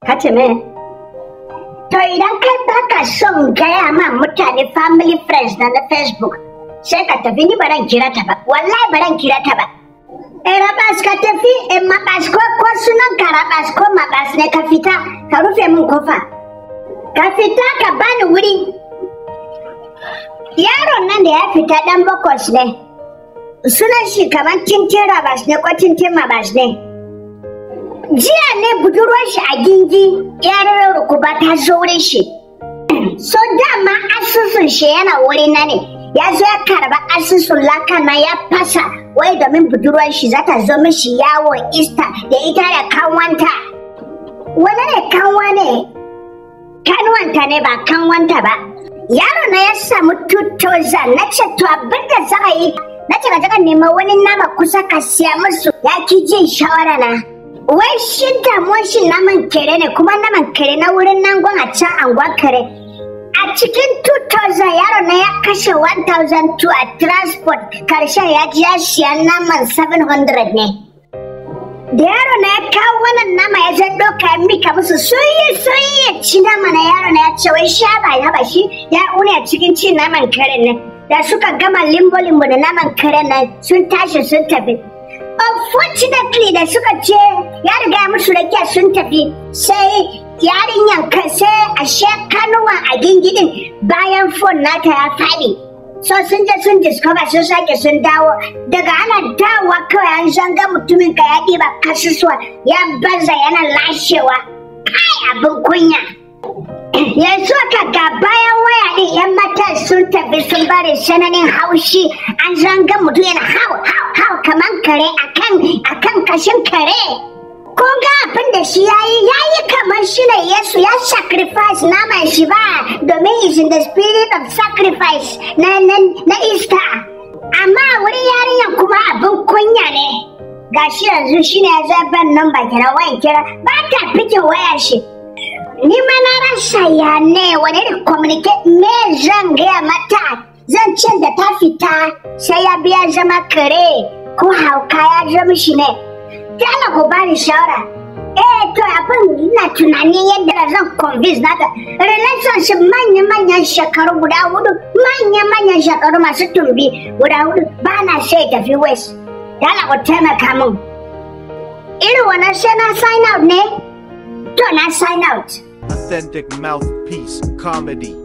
ka ce me to idan kai baka son gaya ma mutane family friends na na facebook sai ka tafi ni baran kira ta ba wallahi baran kira ta ba e rabas ka tafi e mabas ko ko sunan ka rabas ko mabas ne ka fita ka rufe min kofa ka fita ka bani wuri yaron nan da ya fita dan bakwas ne sunan shi kamar tintin rabas ne ko tintin mabas ne jiya ne budurwar shi a gingi yarar rukuba ta zo wurin shi so dama asusun shi yana wuri na ne ya zo ya karba asusun laka na ya fasa wai domin budurwar shi zata zo mishi yawon ista da ita da kanwanta wani ne kanwa ne kanwanta ne ba kanwanta ba yaro na ya samu 2000 na ce to abinda za a yi na ce ka nema wani nama kusa ka siya musu ya ki jin shawara na wai shi damuwar shi naman kere ne kuma naman kere na wurin nan gwan a can anguwa kere a cikin 2000 yaro na ya kashe 1002 a transport karshen ya ji ya siya naman 700 ne da yaro na ya kawo wannan nama ya zai doka ya mika musu soyi soyi ya ci nama na yaro na ya ce wai sha ba ya ba shi ya une a cikin cin naman karen nan da suka gama limbo limbo da naman karen nan sun tashi sun tafi unfortunately da suka ce ya riga ya musu rakiya sun tafi sai yarinyan sai ashe kanuwan a gingidin bayan fon nata ya faɗi so sun je sun discover sun sake sun dawo daga ana dawowa kawai an zanga mutumin ka ya ɗiba kasusuwa ya baza yana lashewa kai abin kunya yanzu ka ga bayan waya ɗin yan matan sun tafi sun bari sananin haushi an zanga mutum yana hau hau hau kaman kare akan akan kashin kare kun ga abin da shi yayi yayi kamar shi ne Yesu ya sacrifice naman shi ba domin is in the spirit of sacrifice na na, na Easter amma wurin yarinyar kuma abin kunya ne gashi yanzu shi ne ya zaben nan ba kira wayan kira ba ta fikin waya shi ni ma na rasa ya ne wani da communicate me zan gaya mata zan ce da ta fita sai ya biya zama kare ko hauka ya zama shi ne dala ku bani shawara eh to abin ina tunanin yadda zan convince nata relationship manya-manyan shekaru guda hudu manya-manyan shekaru masu tumbi guda hudu ba na sai tafi west dala ku taimaka min irin wannan sai na sign out ne to na sign out Authentic Mouthpiece Comedy.